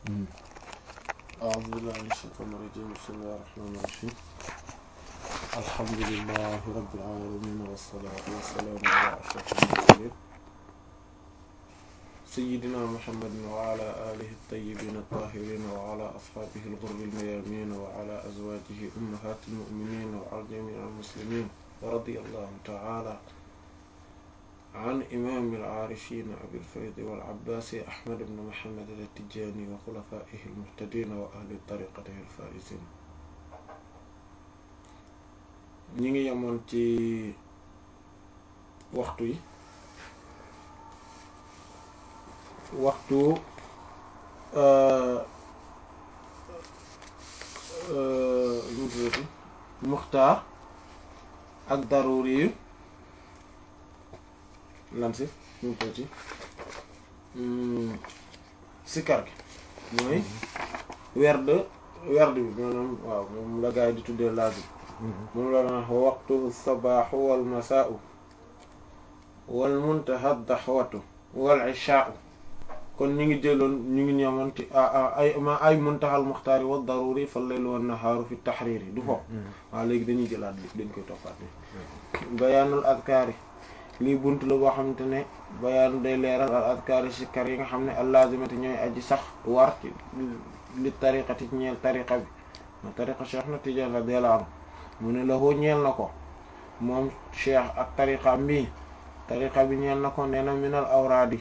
أعوذ بالله من الشيطان الرجيم بسم الله الرحمن الرحيم الحمد لله رب العالمين والصلاة والسلام على أشرف المرسلين سيدنا محمد وعلى آله الطيبين الطاهرين وعلى أصحابه الغر الميامين وعلى أزواجه أمهات المؤمنين وعلى جميع المسلمين ورضي الله تعالى عن إمام العارفين أبي الفيض والعباس أحمد بن محمد التجاني وخلفائه المهتدين وأهل طريقته الفائزين ñi ngi yemoon ci waxtu yi waxtu muxtaar ak daruri yu lan si ñu tuuti sikar gi mooy werd werd bi maanaam waaw moom la gaa yi di tuddee lazim moom la na waxtu sabaaxu wal masaau wal muntaha daxwatu wal ishaau kon ñu ngi jëloon ñu ngi ñëwoon ci ay ma ay muntaxal muxtaari wa daruri fa laylu wan nahaaru fi taxriiri du foofu waaw léegi dañuy jëlaat bi dañ koy toppaat ni bayaanul adkaari lii bunt la boo xamante ne bayaan day leeral al adkaari sikkar yi nga xam ne allazimati ñooy aji sax war ci li tariqati ñeel tariqa bi ma tariqa cheikh na Tijaan radiyallahu anhu mu ne la hoo ñeel na ko moom cheikh ak tariqa mbii tariqa bi ñeel na ko nee na minal awraadi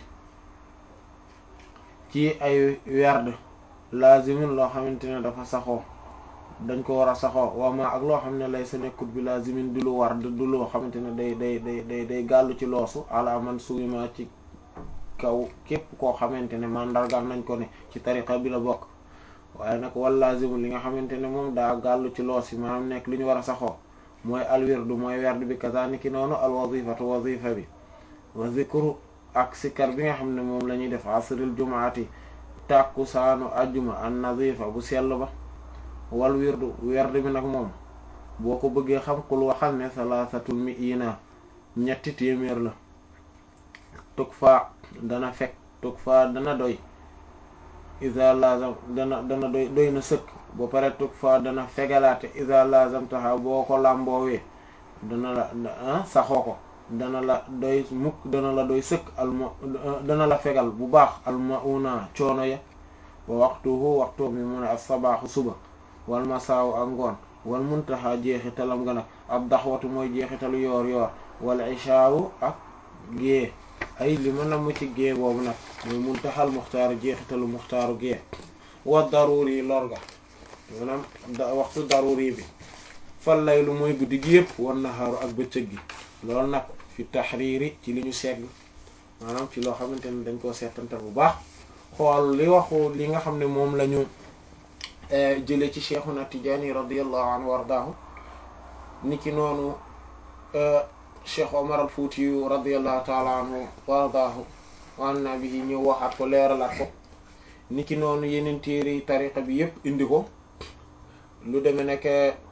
ci ay werd lazimin loo xamante ne dafa saxoo dañ ko war a saxoo waama ak loo xam ne lay sa nekkut bi lazimin di lu war du loo xamante ne day day day day day gàllu ci loosu ala man suwima ci kaw képp koo xamante ne mandargaal nañ ko ne ci tariqa bi la bokk waaye nag wal lazimu li nga xamante ne moom daa gàllu ci loos yi maanaam nekk li ñu war a saxoo mooy al wirdu mooy werd bi kazaniki noonu al wazifatu wazifa bi wa zikru ak sikkar bi nga xam ne moom la ñuy def asril jumaati tàkku saanu ajjuma an nazifa bu sell ba wal wirdu werd bi nag moom boo ko bëggee xam kul waxal ne salaasatul mi'ina ñetti téeméer la tug fa dana fekk tug fa dana doy isa lazam dana dana doy doy na sëkk ba pare tug fa dana fegalaate isa lazam taxa boo ko làmboowee dana la saxoo ko dana la doy mukk dana la doy sëkk alma dana la fegal bu baax almauna coono ya wa waxtuhu waxtu mi mu ne as-sabaaxu suba wal masaaw ak ngoon wal muntaha jeexitalam nga nag ab daxwatu mooy jeexitalu yoor yoor wal ishaawu ak gée ay li ma namm ci gée boobu nag mooy muntaxal muxtaaru jeexitalu muxtaaru gée wa daruri lor ga maanaam waxtu daruri bi fal laylu mooy guddi gi yëpp wan naxaaru ak bëccëg gi loolu nag fi taxriiri ci li ñu segg maanaam ci loo xamante ne dañ koo seetantal bu baax xool li waxu li nga xam ne moom la ñu jële ci cheikhuna Tijaani radiyallahu anhu wardaahu ni ki noonu cheikh Omar al Fuuti radiyallahu taala anhu wardaahu wa anna bihi ñëw waxaat ko leeralaat ko ni ki noonu yeneen téere tariqa bi yépp indi ko lu deme nekk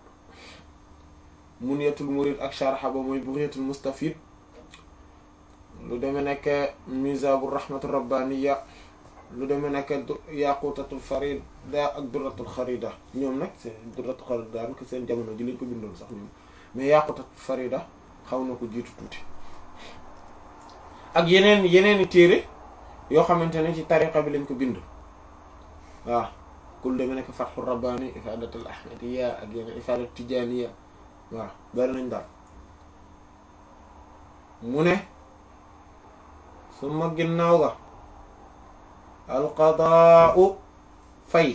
Munyatul Murid ak sharha ba mooy Bughyatul Mustafid lu deme nekk Mizabur Rahmatur Rabbaniya lu demee nekk yaqutatul farida ak duratul xarida ñoom nag c'est duratul xarida daanaka seen jamono ji lañ ko bindoon sax ñoom mais yaqutatul farida xaw na ko jiitu tuuti ak yeneen yeneeni téere yoo xamante ne ci tariqa bi lañ ko bind waaw kul demee nekk fathur rabbani ifadatul ahmadiya ak yeneen ifadat tijaniya waaw bari nañ daal mu ne su ma ginnaaw ga alqadaau fay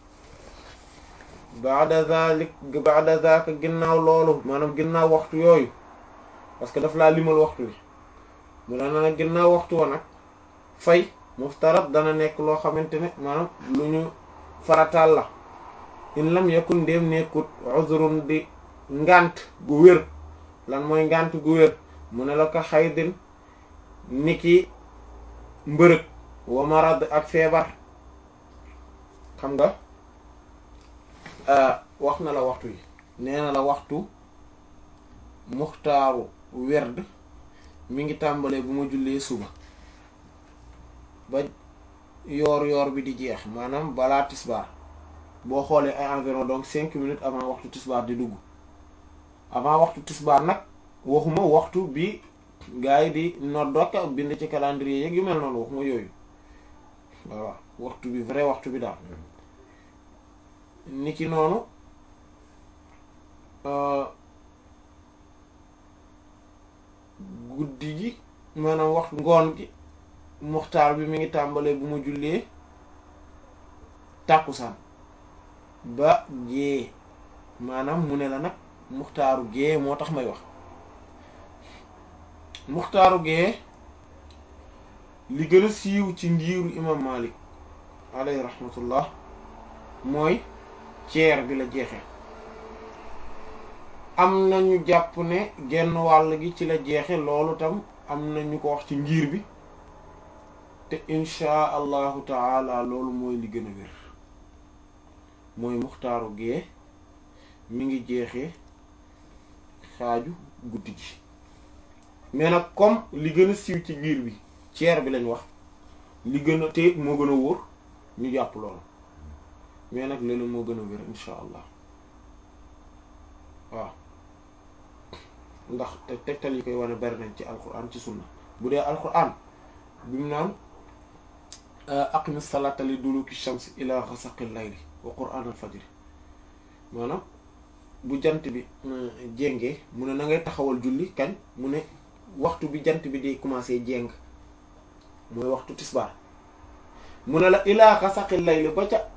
baada zalik baada zaka ginnaaw loolu maanaam ginnaaw waxtu yooyu parce que daf laa limal waxtu wi mu la na ginnaaw waxtu wa nag fay muftarat dana nekk loo xamante ne maanaam lu ñu farataal la in lam yakun ndéem nekkut uzrun di ngant gu wér lan mooy ngant gu wér mu ne la ko xaydin niki mbërëg wa marad ak feebar xam nga wax na la waxtu yi nee na la waxtu muxtaaru werd mi ngi tàmbalee bu ma jullee suba ba yoor yoor bi di jeex maanaam balaa tisbaar boo xoolee ay environ donc cinq minutes avant waxtu tisbaar di dugg avant waxtu tisbaar nag waxuma waxtu bi gars yi di noddok bind ci calendrier yeeg yu mel noonu waxuma yooyu voilà waxtu bi vrai waxtu bi daal ni ki noonu guddi gi maanaam waxtu ngoon gi muxtaar bi mi ngi tàmbalee bu ma jullee tàkkusaan ba gée maanaam mu ne la nag muxtaaru gée moo tax may wax muxtaaru gée li gën a siiw ci ngiiru imam Malik alayhi rahmatullah mooy ceer bi la jeexe am na ñu jàpp ne genn wàll gi ci la jeexe loolu tam am na ñu ko wax ci ngir bi te insha allahu taala loolu mooy li gën a wér mooy muxtaaru gee mi ngi jeexee xaaju guddi gi mais nag comme li gën a siiw ci ngir bi ceer bi lañ wax li gën a te moo gën a wóor ñu jàpp loolu mais nag loolu moo gën a wér insha allah waaw ndax te tegtal yi koy wane bari nañ ci alquran ci sunna bu dee alquran bi mu naan aqimi salata li duluki shams ila ghasaqil layli wa qur'an al fajr maanaam bu jant bi jéngee mu ne na ngay taxawal julli kañ mu ne waxtu bi jant bi di commencer jéng mooy waxtu tisbaar mu ne la ila ghasaqil layli ba ca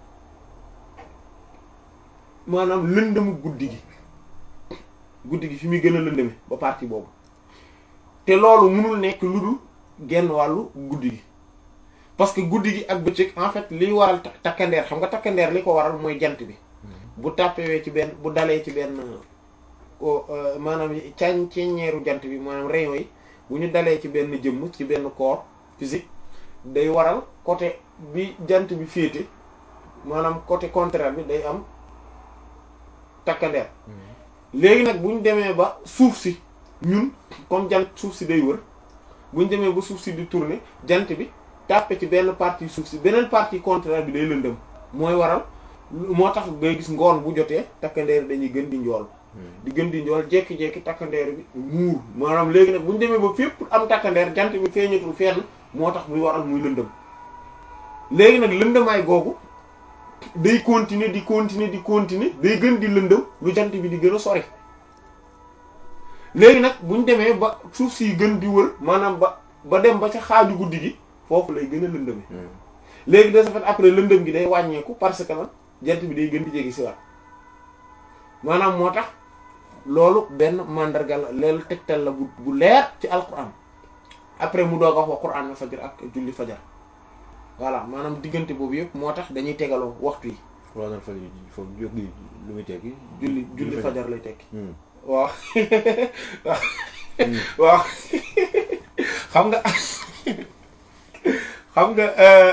maanaam lëndëmu guddi gi guddi gi fi muy gën a lëndëme ba partie boobu te loolu mënul nekk lu dul genn wàllu guddi gi parce que guddi gi ak bëccëg en fait liy waral takkandeer xam nga takkandeer li ko waral mooy jant bi bu tàppewee ci benn bu dalee ci benn maanaam cañ ceññeeru jant bi maanaam rayon yi bu ñu dalee ci benn jëmm ci benn corps physique day waral côté bi jant bi féete maanaam côté contraire bi day am takkandeer léegi nag bu ñu demee ba suuf si ñun comme jant suuf si day wër bu ñu demee ba suuf si di tourner jant bi tàppe ci benn partie suuf si beneen partie contraire bi day lëndëm mooy waral moo tax ngay gis ngoon bu jotee takkandeer dañuy gën di njool di gën di njool jekki-jekki takkandeer bi muur maanaam léegi nag bu ñu demee ba fépp am takkandeer jant bi feeñatul fenn moo tax muy waral muy lëndëm léegi nag lëndëmaay googu day continuer di continuer di continuer day gën di lëndëm lu jant bi di gën a sori léegi nag bu ñu demee ba suuf si gën di wër maanaam ba ba dem ba ca xaaju guddi gi foofu lay gën a lëndëme léegi de ce fait après lëndëm gi day wàññeeku parce que nag jant bi day gën di jege si waat maanaam moo tax loolu benn mandarga la leelu tegtal la bu bu leer ci alquran après mu doog a wax wa quran fajar ak julli fajar voilà maanaam diggante boobu yëpp moo tax dañuy tegaloo waxtu yi. quran fajar yi foofu jóg lu muy tekki. julli julli fajar lay tekki. waaw waaw xam nga xam nga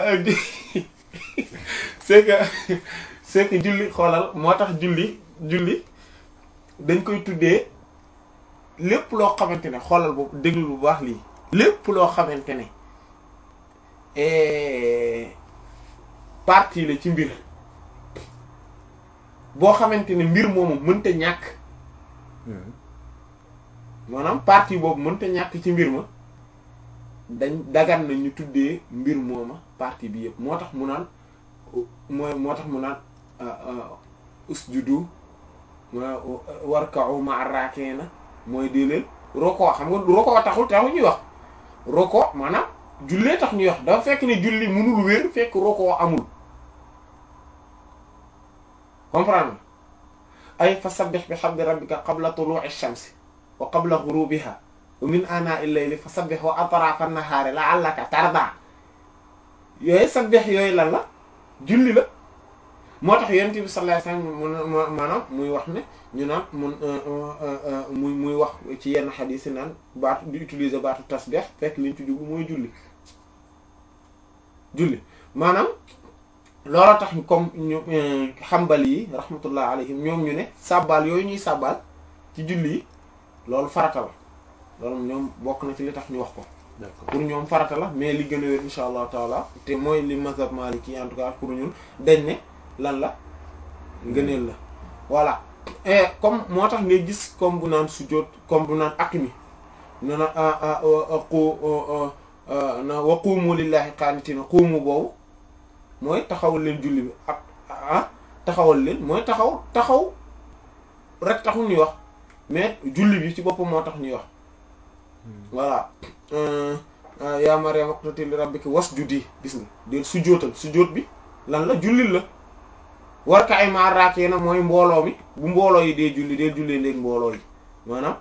c'est que c'est que julli xoolal moo tax julli julli dañ koy tuddee lépp loo xamante ne xoolal boobu déglu bu baax lii lépp loo xamante ne partie la ci mbir boo xamante ne mbir moomu mënta ñàkk maanaam partie boobu mënta ñàkk ci mbir ma dañ dagan na ñu tuddee mbir mooma partie bi yëpp moo tax mu naan mooy moo tax mu naan usjudu warka'u ma'a rakiina mooy dee leen roko xam nga roko taxul taxul ñuy wax roko maanaam jullee tax ñuy wax dafa fekk ne julli mënul wér fekk roko amul comprendre ay fasabbih bihamdi rabbika qabla tulu'i shamsi wa qabla ghurubiha wa min ana'il layli fasabbih wa atrafa an-nahari la'allaka tarda yooyu sabbih yooyu lan la julli la moo tax yonent bi sallallahu alayhi wasallam maanaam muy wax ne ñu naan mun muy muy wax ci yenn xadiis yi naan baatu di utiliser baatu tasbih fekk liñ ci jublu mooy julli julli maanaam looloo tax comme ñu xambali yi rahmatullah alayhim ñoom ñu ne sàbbaal yooyu ñuy sàbbaal ci julli yi loolu farata la loolu ñoom bokk na ci li tax ñu wax ko d'accord pour ñoom farata la mais li gën a wér insha allah taala te mooy li mazhab maliki en tout cas pour ñun dañ ne lan la ngëneel la voilà et comme moo tax ngay gis comme bu naan sujjóot comme bu naan aqimi ne na qu na wa qumu lillahi qanitina qumu boobu mooy taxawal leen julli bi ak ah taxawal leen mooy taxaw taxaw rek taxul ñuy wax mais julli bi ci boppam moo tax ñuy wax voilà yaa Maryam uqnuti li rabbiki wasjudi gis nga del sujjóotal sujjóot bi lan la jullil la war ka ay maar raakee na mooy mbooloo mi bu mbooloo yi dee julli dee jullee léegi mbooloo yi maanaam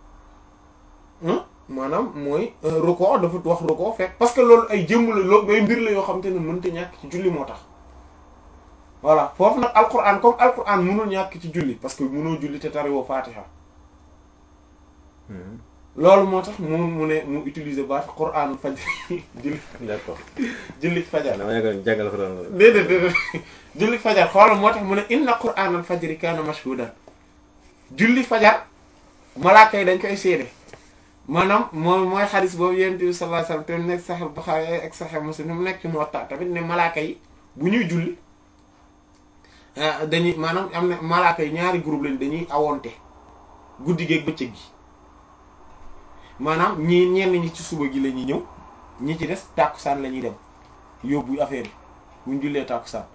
maanaam mooy ruko dafa wax ruko fekk parce que loolu ay jëmm la loolu ay mbir la yoo xam te ne mënta ñàkk ci julli moo tax voilà foofu nag alquran comme alquran mënul ñàkk ci julli parce que mënoo julli te tariwoo fatiha loolu moo tax mu mu ne mu utiliser baat quran fajar julli d'accord julli fajar dama yàgg jàngal ko doon déedéet déedéet julli fajar xoolal moo tax mu ne inna quran al fajri kaana mashhudan julli fajar malaaka yi dañ koy seede maanaam moom mooy xadis boobu yonent bi sallallahu alayhi wasallam te mu nekk Sahih Bukhari ak Sahih Muslim mu nekk ci Muwatta tamit ne malaaka yi bu ñuy julli dañuy maanaam am na malaaka yi ñaari groupe lañ dañuy awonte guddi gi ak bëccëg gi maanaam ñii ñenn ñi ci suba gi la ñuy ñëw ñi ci des tàkkusaan la ñuy dem yóbbu affaire yi buñ jullee tàkkusaan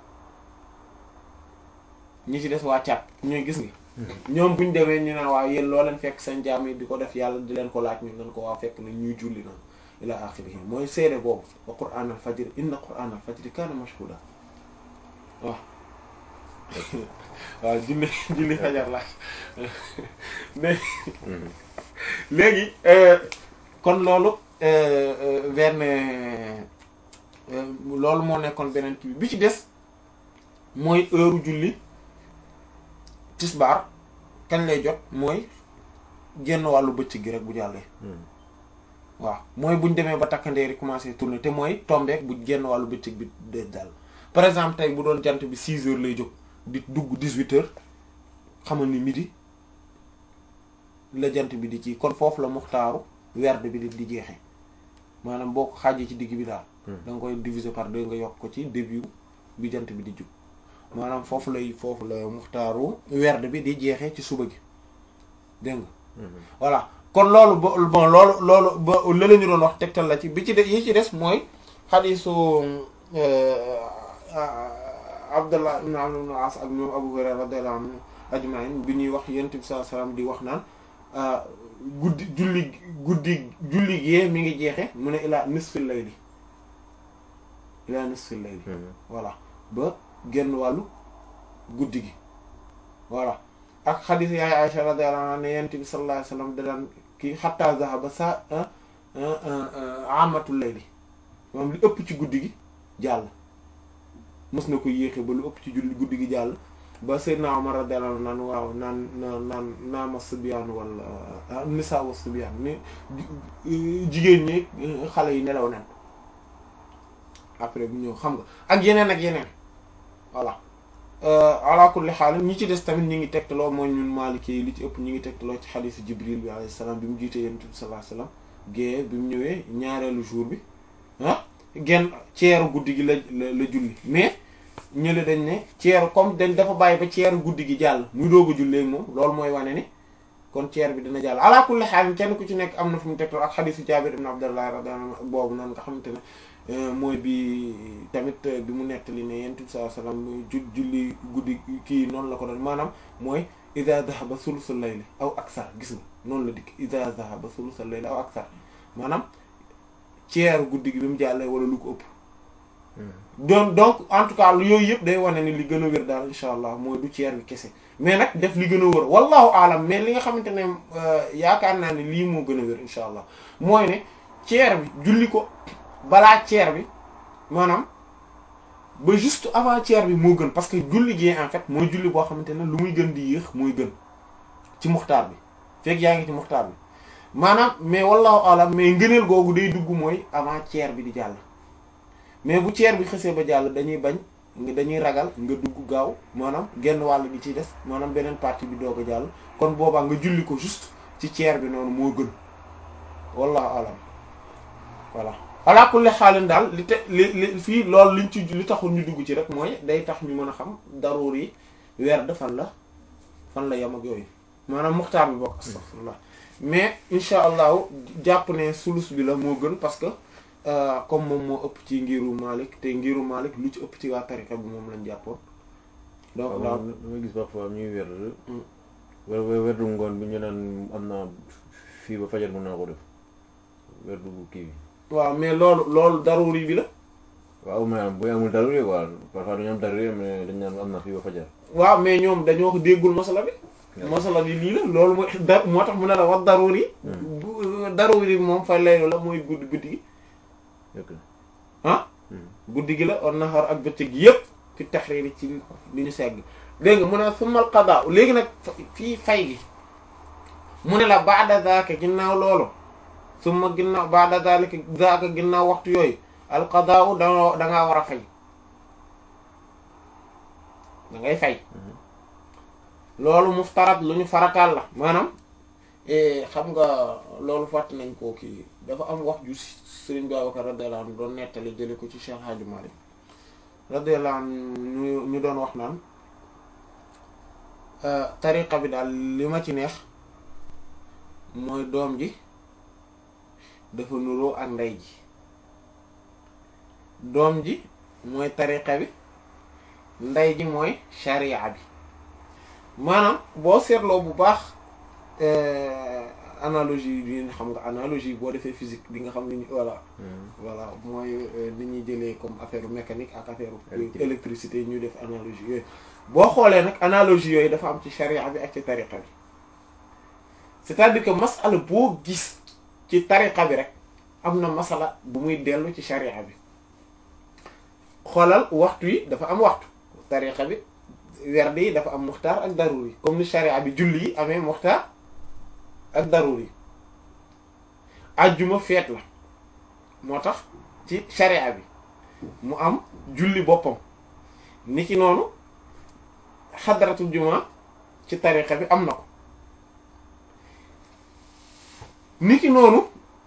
ñi ci des waa caat ñooy gis nga ñoom buñ demee ñu ne waaw yéen loo leen fekk seen jaam yi di ko def yàlla di leen ko laaj ñu leen ko waaw fekk na ñuy julli noonu ila axirihi mooy seede boobu wa qur'aan al fajr inna qur'aan al fajr kaana mashhuuda waaw waaw julli julli fajar la léegi kon loolu benn loolu moo nekkoon beneen kii bi ci des mooy heure julli tisbaar kañ lay jot mooy genn wàllu bëccëg gi rek bu jàllee waaw mooy buñ demee ba takkandeeri commencé tourner te mooy tombeek bu genn wàllu bëccëg bi de jàll par exemple tey bu doon jant bi six heures lay jóg di dugg dix-huit heures xamal ni midi la jant bi di ci kon foofu la muxtaaru werd bi di di jeexee maanaam boo ko xaajee ci digg bi daal da nga koy diviser par deux nga yokk ko ci début bi jant bi di jug maanaam foofu lay foofu la muxtaaru werd bi di jeexee ci suba gi dégg nga voilà kon loolu ba bon loolu loolu ba la la ñu doon wax tegtal la ci bi ci de yi ci des mooy xadiisu Abdullah ibn Amr ibn As ak ñoom Abu Hurayra radiyallahu anhu ajma'in bi ñuy wax yonent bi sallallahu alayhi wasallam di wax naan guddi julli guddi julli gee mi ngi jeexe mu ne ilaa nisfil layli ilaa nisfil layli voilà ba genn wàllu guddi gi voilà ak xadiis yaay Aisha radiyallahu anha ne yonent bi sallallahu alayhi wasallam da daan kii hatta zahaba sa amatul layli moom li ëpp ci guddi gi jàll mës na ko yéexe ba lu ëpp ci julli guddi gi jàll ba Seydina Umar radiyallahu anhu naan waaw naan naan naan naama subyaan wala nisaa wa subyaan ni jigéen ñi xale yi nelaw nen après bu ñëw xam nga ak yeneen ak yeneen voilà ala kulli xaal ñi ci des tamit ñi ngi tegtaloo mooy ñun Maliki yi li ci ëpp ñi ngi tegtaloo ci xadiisu Jibril bi alayhi salaam bi mu jiitee Yonent bi sallallahu alayhi wasallam gée bi mu ñëwee ñaareelu jour bi ah genn ceeru guddi gi la la julli mais ñële dañ ne ceeru comme dañ dafa bàyyi ba ceeru guddi gi jàll muy doog a jullee moom loolu mooy wane ni kon ceer bi dina jàll ala kulli xaal kenn ku ci nekk am na fu mu tegtaloo ak xadiisu Jaabir ibn Abdullah radiyallahu anhu boobu noonu nga xamante ne mooy bi tamit bi mu nettali ne yonent bi sallallahu alayhi wasallam ju julli guddi kii noonu la ko doon maanaam mooy iza dhahaba sulusul layli aw aksar gis nga noonu la dikk iza dhahaba sulusul layli aw aksar maanaam ceeru guddi gi bi mu jàllee wala lu ko ëpp donc donc en tout cas yooyu yëpp day wane ni li gën a wér daal insha allah mooy du ceer bi kese mais nag def li gën a wér wallahu alam mais li nga xamante ne yaakaar naa ne lii moo gën a wér insha allah mooy ne ceer bi julli ko balaa ceer bi maanaam ba juste avant ceer bi moo gën parce que julli gi en fait mooy julli boo xamante ne lu muy gën di yéex mooy gën ci muxtaar bi fekk yaa ngi ci muxtaar bi maanaam mais wallahu alam mais ngëneel googu day dugg mooy avant ceer bi di jàll mais bu ceer bi xësee ba jàll dañuy bañ dañuy ragal nga dugg gaaw maanaam genn wàll gi ci des maanaam beneen partie bi doog a jàll kon boobaa nga julli ko juste ci ceer bi noonu moo gën wallahu alam voilà ala kulli xaalin daal li te li li fii loolu liñ ci li taxul ñu dugg ci rek mooy day tax ñu mën a xam daruur yi werd fan la fan la yem ak yooyu maanaam muxtaar bi bokk astaghfirullah mais insha allahu jàpp ne sulus bi la moo gën parce que comme moom moo ëpp ci ngiru Malik te ngiru Malik lu ci ëpp ci waa tariqa bi moom lañ jàppoon donc daal damay gis parfois ñuy werd wer werdu ngoon bi ñu naan am naa fii ba fajar mën naa ko def werdu kii bi waaw mais loolu loolu daruri bi la waaw mais bu amul daruri quoi parfois dañu am daruri mais dañ naan am na fii ba fajar waaw mais ñoom dañoo ko déggul masala bi masala bi lii la loolu mooy da moo tax mu ne la wax daruri daruri bi moom fa laylu la mooy guddi guddi gi ah guddi gi la on naxar ak bëccëg gi yépp fi taxriiri ci li ñu segg dégg nga mu ne sumal qadaa léegi nag fii fay gi mu ne la ba'da zaaka ginnaaw loolu summa ginnaaw ba'da zaalika zaaka ginnaaw waxtu yooyu al qadaa da da ngaa war a fay da ngay fay loolu muftarat lu ñu farataal la maanaam xam nga loolu fàtt nañ koo kii dafa am wax ju Sëriñ Babacar radiyallahu anhu doon nettali jële ko ci Cheikh Hadji Malick radiyallahu anhu ñu ñu doon wax naan tariqa bi daal li ma ci neex mooy doom ji dafa nuroo ak ndey ji doom ji mooy tariqa bi ndey ji mooy sharia bi maanaam boo seetloo bu baax analogie yi nga xam nga analogie boo defee physique di nga xam ni voilà voilà mooy ni ñuy jëlee comme affaire mécanique ak affaire électricité ñu def analogie yooyu boo xoolee nag analogie yooyu dafa am ci sharia bi ak ci tariqa bi c'est-à-dire que masala boo gis ci tariqa bi rek am na masala bu muy dellu ci sharia bi xoolal waxtu yi dafa am waxtu tariqa bi werd yi dafa am muxtaar ak daruri comme ni sharia bi julli yi amee muxtaar ak daruri ajjuma feet la moo tax ci sharia bi mu am julli boppam ni ki noonu xadratul juma ci tariqa bi am na ko ni ki noonu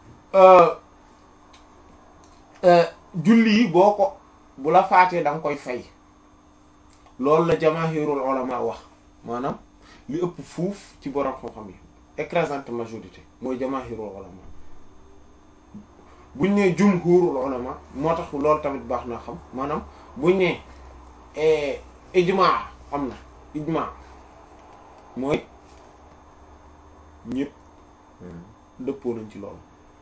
julli yi boo ko bu la faatee da nga koy fay loolu la jamaahirul ulama wax maanaam li ëpp fuuf ci borom xam-xam yi écrasante majorité mooy jamaahirul ulama buñ nee jumhurul ulama moo tax loolu tamit baax naa xam maanaam buñ nee ijmaa am na ijmaa mooy ñëpp dëppoo nañ ci loolu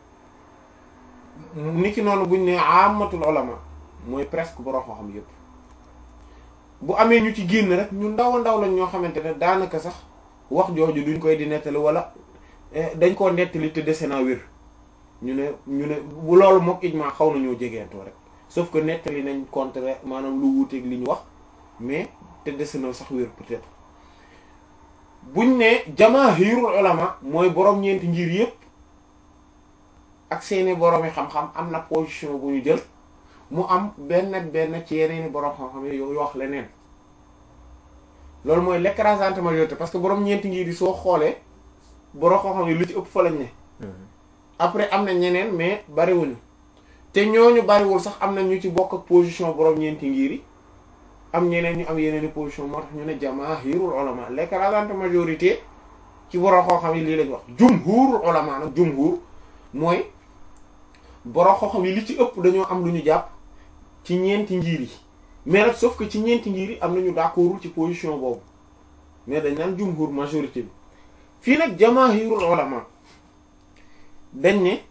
niki noonu buñ nee amatul ulama mooy presque borom xam-xam yëpp bu amee ñu ci génn rek ñu ndaw a ndaw lañ ñoo xamante ne daanaka sax wax jooju duñ koy di nettali wala dañ koo nettali te dese naa wér ñu ne ñu ne bu loolu mook ijma xaw nañoo jegeentoo rek sauf que nettali nañ contre maanaam lu wuuteeg li ñu wax mais te dese na sax wér peut-être buñ ne jamaahirul ulama mooy borom ñeenti ngir yépp ak seeni boroomi xam-xam am na position bu ñu jël mu am benn ak benn ci yeneeni borom xam-xam yi yoo wax leneen loolu mooy l'écrasante majorité parce que borom ñeenti ngir yi soo xoolee borom xam-xam yi lu ci ëpp fa lañ ne. après am na ñeneen mais bariwuñu te ñooñu bariwul sax am na ñu ci bokk ak position borom ñeenti ngir yi am ñeneen ñu am yeneeni position moo tax ñu ne jamaahirul ulama l'écrasante majorité ci borom xam-xam yi lii lañ wax jumhurul ulama nag jumhur mooy borom xam-xam yi li ci ëpp dañoo am lu ñu jàpp ci ñeenti ngir yi mais nag sauf que ci ñeenti ngir yi am nañu d'accordul ci position boobu mais dañ naan jumhur majorité bi fii nag jamaahirul ulama dañ ne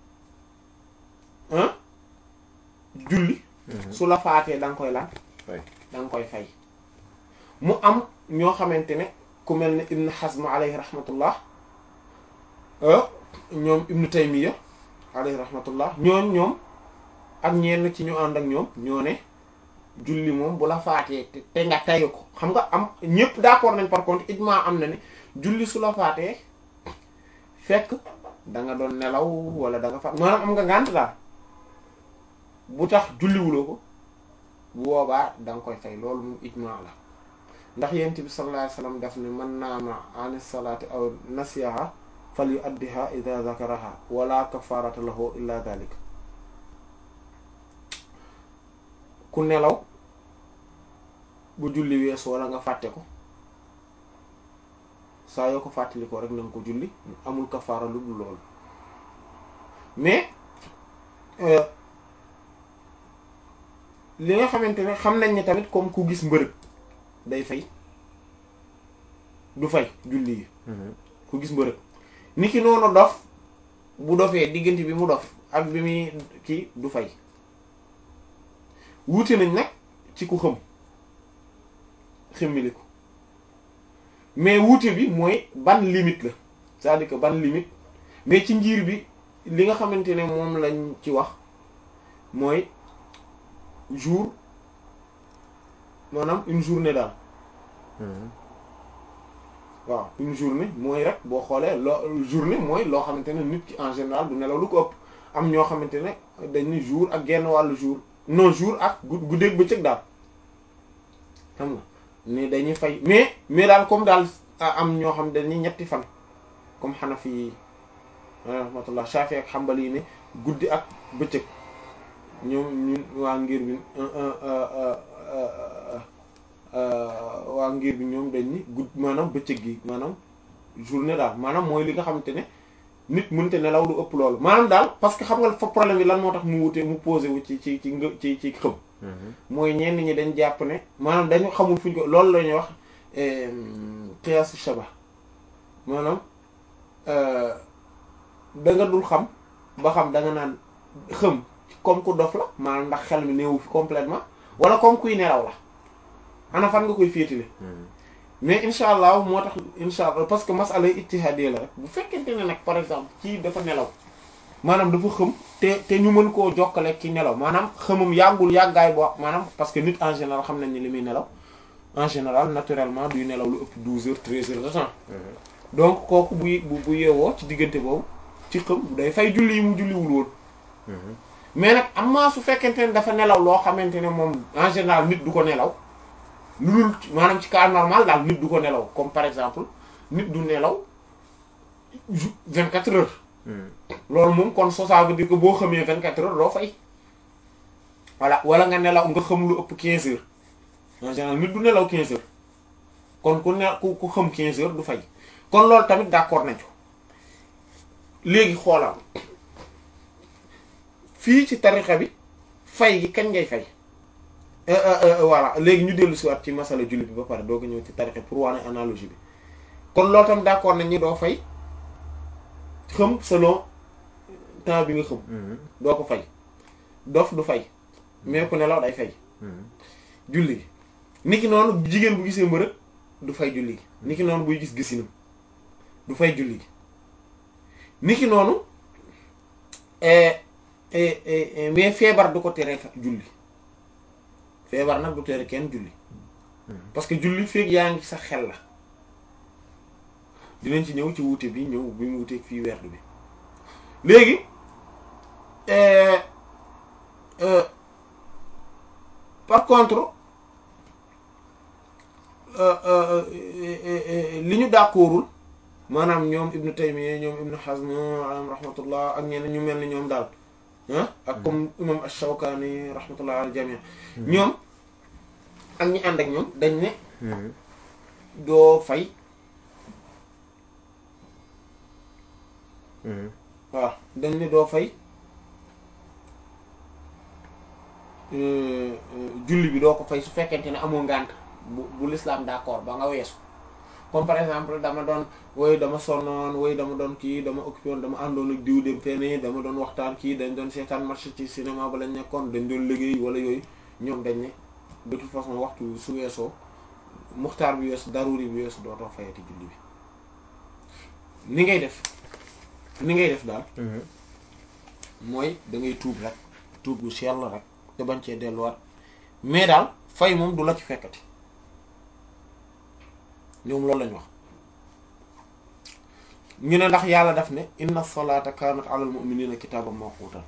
ah julli su la faatee da nga koy lan da nga koy fay mu am ñoo xamante ne ku mel ne Ibn Hazm alayhi rahmatullah ñoom Ibn Taymiya alayhi rahmatullah ñoon ñoom ak ñenn ci ñu ànd ak ñoom ñoo ne julli moom bu la faatee te nga tayu ko xam nga am ñëpp d'accord nañ par contre ijma am na ne julli su la faatee fekk da nga doon nelaw wala da nga faat maanaam am nga ngànt daal bu tax julliwuloo ko bu boobaa da nga koy fay loolu moom ijma la ndax yent bi sallallahu alayhi wasallam daf ne man naama an salaati aw nasiyaha fal yuaddiha idha zakaraha wala kafarata lahu illa dhalika ku nelaw bu julli wees wala nga fàtte ko saa yoo ko fàttali ko rek na nga ko julli amul kafaara lu dul loolu mais li nga xamante ne xam nañ ne tamit comme ku gis mbërëg day fay du fay julli yi ku gis mbërëg ni ki noonu dof bu dofee diggante bi mu dof ak bi muy kii du fay wuute nañ nag ci ku xëm xëmmili ko mais wuute bi mooy ban limite la c'est-à-dire que ban limite mais ci njiir bi li nga xamante ne moom lañ ci wax mooy jour maanaam une journée daal waaw une journée mooy rek boo xoolee loo journée mooy loo xamante ne nit ki en général du nelaw lu ko ëpp am ñoo xamante ne dañ ni jour ak genn wàllu jour non jour ak guddeeg bëccëg daal xam nga ni dañuy fay mais mais daal comme daal am ñoo xam dañuy ñetti fan comme Hanafi yi rahmatullah Shafi ak Hanbali yi ne guddi ak bëccëg ñoom ñun waa ngir bi waa ngir bi ñoom dañ ni gudd maanaam bëccëg gi maanaam journée daal maanaam mooy li nga xamante ne nit mënte nelaw lu ëpp loolu maanaam daal parce que xam nga fa problème bi lan moo tax mu wute mu posé wu ci ci ci nga ci ci xëm mooy ñenn ñi dañ jàpp ne maanaam dañu xamul fuñ ko loolu la ñuy wax qiyas shaba maanaam da nga dul xam ba xam da nga naan xëm comme ku dof la maanaam ndax xel mi néewu fi complètement wala comme kuy nelaw la ana fan nga koy féetile mais incha allah moo tax incha allah parce que masala ijtihadi la rek bu fekkente ne nag par exemple ci dafa nelaw maanaam dafa xëm te te ñu mën koo jokkale ci nelaw maanaam xëmam yàggul yàggaay boo maanaam parce que nit en général xam nañ ne li muy nelaw en général naturellement duy nelaw lu ëpp douze heures treize heures de temps donc kooku bu bu bu yeewoo ci diggante boobu ci xëm day fay julli yi mu julliwul woon mais nag am maa su fekkente ne dafa nelaw loo xamante ne moom en général nit du ko nelaw lu dul maanaam ci cas normal daal nit du ko nelaw comme par exemple nit du nelaw vingt quatre heures loolu moom kon so ça veut dire que boo xamee vingt quatre heures doo fay voilà wala nga nelaw nga xam lu ëpp quinze heures en général nit du nelaw quinze heures kon ku ne ku ku xam quinze heures du fay kon loolu tamit d'accord nañu léegi xoolal fii ci tarixa bi fay gi kañ ngay fay voilà léegi ñu dellu si waat ci masala julli bi ba pare doo ko ñëw ci tarixa pour wane analogie bi kon loolu tam d'accord nañ ni doo fay xëm selon temps bi nga xëm doo ko fay dof du fay mais ku nelaw day fay julli gi niki noonu jigéen bu gisee mbërëg du fay julli gi niki noonu buy gis gisinam du fay julli gi niki noonu mais feebar du ko tere julli feebar nag du tere kenn julli parce que julli feeg yaa ngi sa xel la dinañ ci ñëw ci wuute bi ñëw bi mu wuteeg fii werdu bi léegi par contre li ñu d'accordul maanaam ñoom Ibn Taymiyya ñoom Ibn Hazm alayhim rahmatullah ak ñeneen ñu mel ni ñoom daal ah ak comme imam Ash-Shawkani rahmatullah al jami' ñoom ak ñi ànd ak ñoom dañ ne doo fay waaw dañ ne doo fay julli bi doo ko fay su fekkente ne amoo ngànt bu bu l'islam d'accord ba nga weesu comme par exemple dama doon woy dama sonnoon woy dama doon kii dama occupé woon dama àndoon ak diw dem fenn dama doon waxtaan kii dañ doon seetaan match ci cinéma ba lañ nekkoon dañ doon liggéey wala yooyu ñoom dañ ne de toute façon waxtu su weesoo muxtaar bi weesu daruri bi weesu dootoo fayati julli bi ni ngay def ni ngay def daal mooy da ngay tuub rek tuub gu sell rek te bañ cee delluwaat mais daal fay moom du la ci fekkati ñoom loolu lañ wax ñu ne ndax yàlla daf ne inna salata kanat ala al mu'minina kitaban mawqutan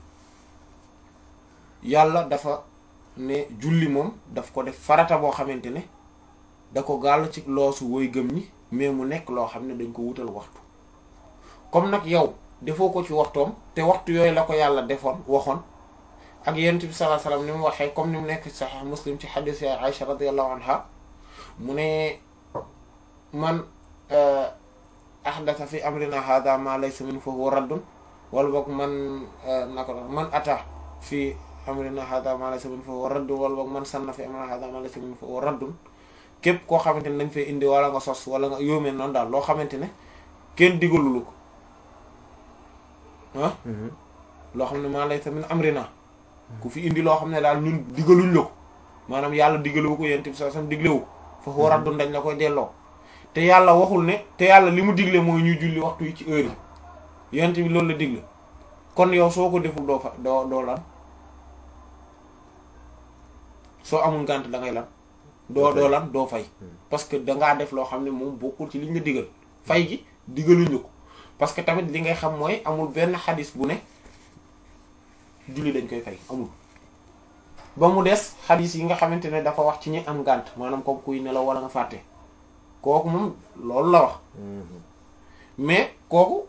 yàlla dafa ne julli moom daf ko def farata boo xamante ne da ko gàll ci loosu woy gëm ñi mais mu nekk loo xam ne dañ ko wutal waxtu comme nag yow defoo ko ci waxtoom te waxtu yooyu la ko yàlla defoon waxoon ak yonent bi sallallahu alayhi wasallam ni mu waxee comme ni mu nekk sahih muslim ci hadith ya Aisha radiyallahu anha mu ne man ahdatha fi amrina hadha ma laysa min fa huwa raddun wala boog man nako man ata fi amrina hadha ma laysa min fa huwa raddun wala boog man sanna fi amrina hadha ma laysa min fa huwa raddun képp koo xamante ne dañ fay indi wala nga sos wala nga yóomee noonu daal loo xamante ne kenn digalulu ko ah loo xam ne maa laysa min amrina ku fi indi loo xam ne daal ñun digaluñ la ko maanaam yàlla digalewu ko yent bi sa sam diglewu ko fa huwa raddun dañ la koy delloo te yàlla waxul ne te yàlla li mu digle mooy ñuy julli waxtu yi ci heure yi yent bi loolu la digle kon yow soo ko deful doo fa doo doo lan soo amul ngànt da ngay lan doo doo lan doo fay parce que dangaa def loo xam ne moom bokkul ci liñ la digal fay gi digaluñu ko parce que tamit li ngay xam mooy amul benn xadis bu ne julli dañ koy fay amul ba mu des xadis yi nga xamante ne dafa wax ci ñi am ngànt maanaam comme kuy nelaw wala nga fàtte kooku moom loolu la wax mais kooku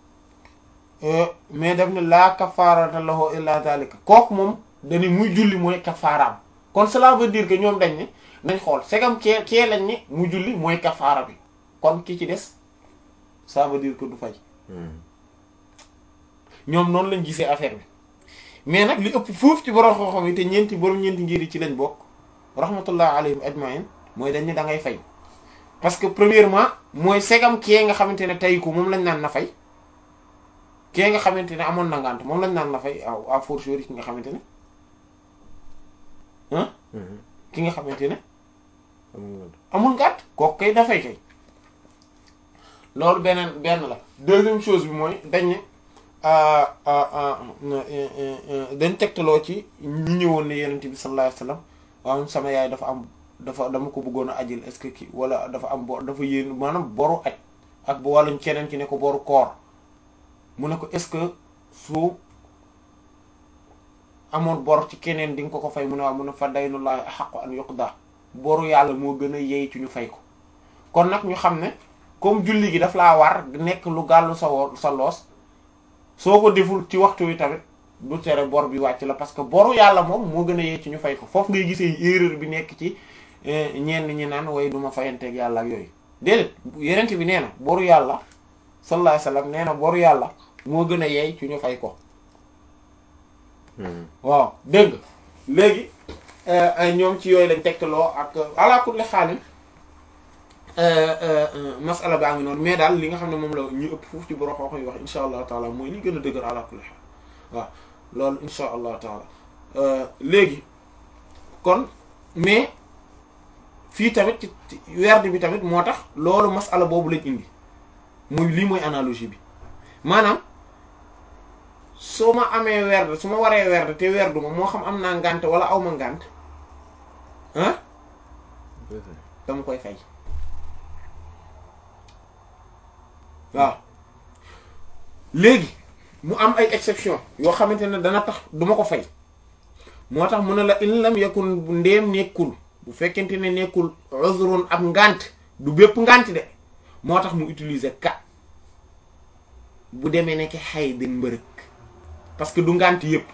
mais daf ne laa kafaarata lahu illa zalika kooku moom dañu muy julli mooy kafaaraam kon cela veut dire que ñoom dañ ne nañ xool segam kee kee lañ ne mu julli mooy kafaara bi kon ki ci des ça veut dire que du fay ñoom noonu lañ gisee affaire bi mais nag li ëpp foofu ci borom xam-xam yi te ñeenti borom ñeenti ngir yi ci lañ bokk rahmatullah alayhim ajmain mooy dañ ne da ngay fay parce que premièrement mooy segam kee nga xamante ne tey ko moom lañ naan na fay kee nga xamante ne amoon na ngànt moom lañ naan na fay à fortiori ki nga xamante ne ah ki nga xamante ne amul ngànt kooku kay dafay kay loolu beneen benn la deuxième chose bi mooy dañ ne dañ tegtaloo ci ñi ñëwoon ne yenent bi sallallahu alayhi wasallam waaw sama yaay dafa am dafa dama ko bëggoon a ajil est-ce que kii wala dafa am bor dafa yéen maanaam boru aj ak bu wàlluñ keneen ki ne ko boru koor mu ne ko est-ce que su amoon bor ci keneen di nga ko ko fay mu ne waaw mu ne fa daynullahi haqqu an yuqda boru yàlla moo gën a yey ci ñu fay ko kon nag ñu xam ne comme julli gi daf laa war nekk lu gàllu sa wo sa loos soo ko deful ci waxtu wi tamit du tere bor bi wàcc la parce que boru yàlla moom moo gën a yey ci ñu fay ko foofu ngay gisee erreur bi nekk ci ñenn ñi naan way duma fayanteeg yàlla ak yooyu déedéet yenent bi nee na boru yàlla sallallahu alayhi wasallam nee na boru yàlla moo gën a yey ci ñu fay ko waaw dégg nga léegi ñoom ci yooyu lañ tegtaloo ak ala kulli xaalin masala baa ngi noonu mais daal li nga xam ne moom la ñu ëpp foofu ci borom xoox yi wax insha allah taala mooy li gën a dëgër ala kulli xaal waaw loolu insha allah taala léegi kon mais fii tamit ci werd bi tamit moo tax loolu masala boobu lañ indi muy lii mooy analogie bi maanaam su ma amee werd su ma waree werd te werdu ma moo xam am naa ngànt wala aw ma ngànt ah dama koy fay waaw léegi mu am ay exception yoo xamante ne dana tax duma ko fay moo tax mu ne la in lam yakun ndéem nekkul bu fekkente ne nekkul uzrun ab ngànt du bépp ngànt de moo tax mu utiliser ka bu demee nekk xay den mbërëg parce que du ngànt yépp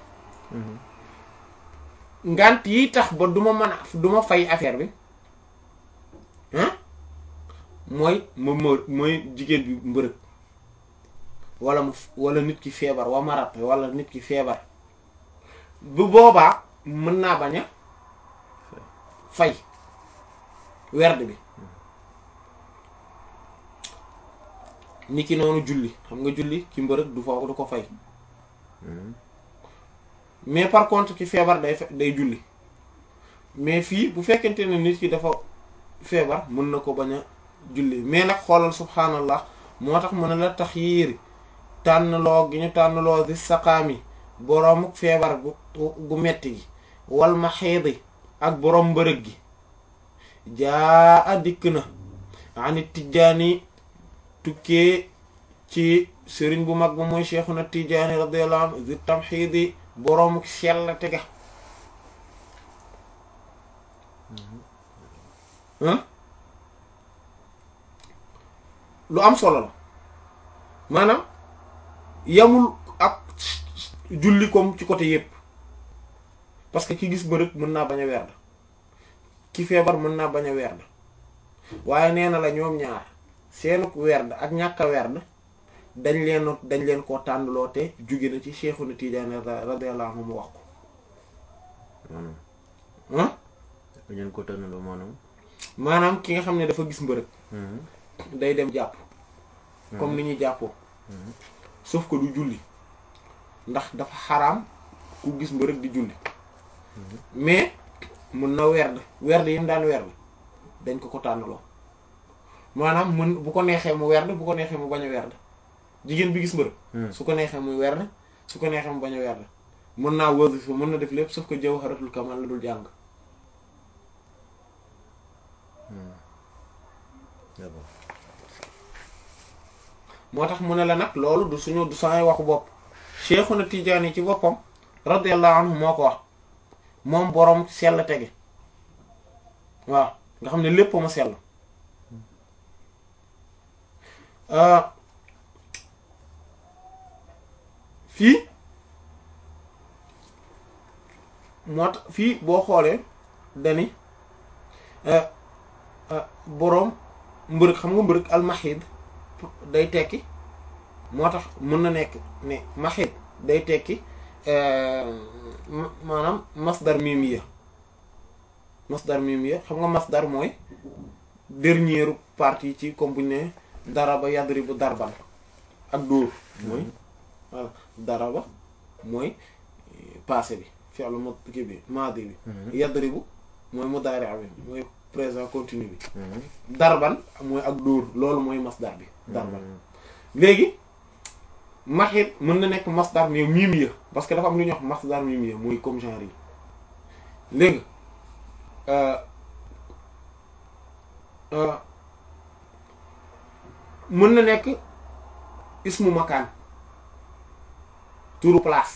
ngànt yi tax ba du ma mën a du ma fay affaire bi ah mooy ma ma mooy jigéen bi mbërëg wala mu wala nit ki feebar wa marat wala nit ki feebar bu boobaa mën naa bañ a fay werd bi nit ki noonu julli xam nga julli ci mbërëg du foofu du ko fay mais par contre ki feebar day day julli mais fii bu fekkente ne nit ki dafa feebar mën na ko bañ a julli mais nag xoolal subhaanallah moo tax mën na la tax yiiri tànnloo gi ñu tànnloo di saqaami boroomuk feebar gu gu metti gi wal ma xeedi ak boroom mbërëg gi jaa a dikk na ani tijjaani tukkee ci sëriñ bu mag ba mooy cheikhuna tijjaani radiyallahu anhu di tamxiidi boroomuk sell tega lu am solo la maanaam yamul ak julli comme ci côté yépp parce que ki gis mbërëg mën naa bañ a werd ki feebar mën naa bañ a werd waaye nee na la ñoom ñaar seenu werd ak ñàkk a werd dañ leen dañ leen koo tànnloo te jóge na ci Cheikhuna Tidiane radiyallahu anhu mu wax ko maanaam ah dañ leen ko tànnaloo maanaam maanaam ki nga xam ne dafa gis mbërëg day dem jàpp comme ni ñuy jàppoo sauf que du julli ndax dafa xaraam ku gis mbërëg di julli mais mën na werd werd yi mu daan werd dañ ko ko tànnaloo maanaam mën bu ko neexee mu werd bu ko neexee mu bañ a werd jigéen bi gis mbërëg su ko neexee muy werd su ko neexee mu bañ a werd mën naa wasifa mën na def lépp sauf que jawharatul kamal la dul jàng d'accord moo tax mu ne la nag loolu du suñu du samay waxu bopp Cheikhuna Tidiane yi ci boppam radiyallahu anhu moo ko wax moom boroom sell tege waaw nga xam ne lépp ma sell fii moo tax fii boo xoolee dani boroom mbërëg xam nga mbërëg almahid day tekki moo tax mën na nekk ne mahid day tekki maanaam masdar mimiya masdar mimiya xam nga masdar mooy dernière partie ci comme bu ñu ne daraba yadribu darban ak dóor mooy voilà daraba mooy passé bi fi'lu ma kii bi maadi bi yadribu mooy mudaari bi mooy présent continu bi darban mooy ak dóor loolu mooy masdar bi darban léegi maxit mën na nekk masdar mais mimiya parce que dafa am lu ñuy wax masdar mimiya mooy comme genre yi léegi mën na nekk ismu makaan turu place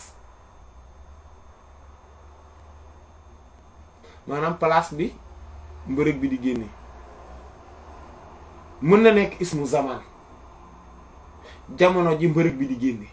maanaam place bi mbërëg bi di génne mën na nekk ismu zaman jamono ji mbërëg bi di génne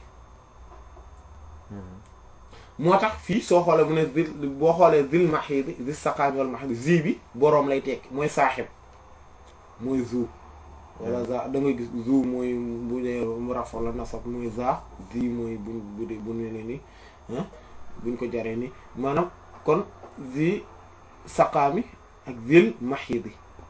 moo tax fii soo xoolee mu ne zil boo xoolee zil mahidi zil saqaami wal mahidi zi bi boroom lay tekki mooy saaxib mooy zu wala za da nga gis zu mooy bu dee rafo la nasab mooy za zi mooy buñ bu dee bu ne ni buñ ko jaree ni maanaam kon zi saqaami ak zil mahidi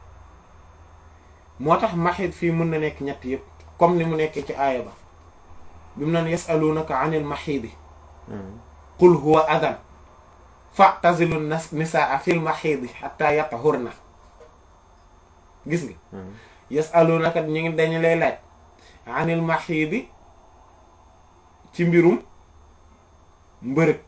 moo tax mahid fii mën na nekk ñett yëpp comme ni mu nekkee ci aaya ba bi mu naan yasalunaka anil mahidi qul huwa adan fa'tazilu nisaa fil mahidi hatta yatahurna gis nga yasalunaka ñu ngi dañu lay laaj anil mahidi ci mbirum mbërëg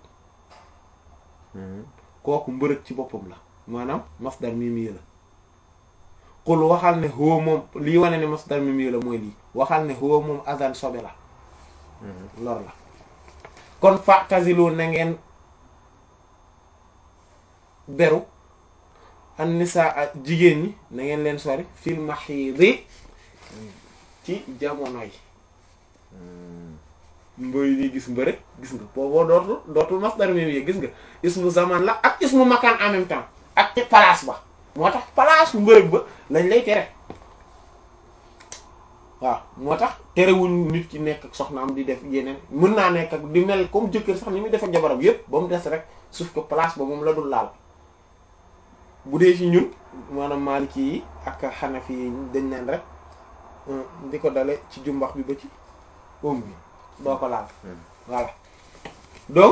kooku mbërëg ci boppam la maanaam masdar mimi la qul waxal ne huwa moom lii wane ne masdar mimi la mooy lii waxal ne huwa moom adan sobe la lor la kon fa'tazilu na ngeen beru an nisaa jigéen ñi na ngeen leen sori fil mahidi ci jamono yi mboy di gis mbërëg gis nga booboo dootul dootul masdar mi gis nga ismu zaman la ak ismu makan en même temps ak ci place ba moo tax place bu mbërëg ba lañ lay tere waaw moo tax terewuñ nit ki nekk ak soxnaam di def yeneen mën naa nekk ak di mel comme jëkkër sax ni muy def ak jabaram yépp ba mu des rek sauf que place ba moom la dul laal bu dee ci ñun maanaam Maliki yi ak Hanafi yi dañ naan rek di ko dale ci jumbax bi ba ci oom bi doo ko laal voilà donc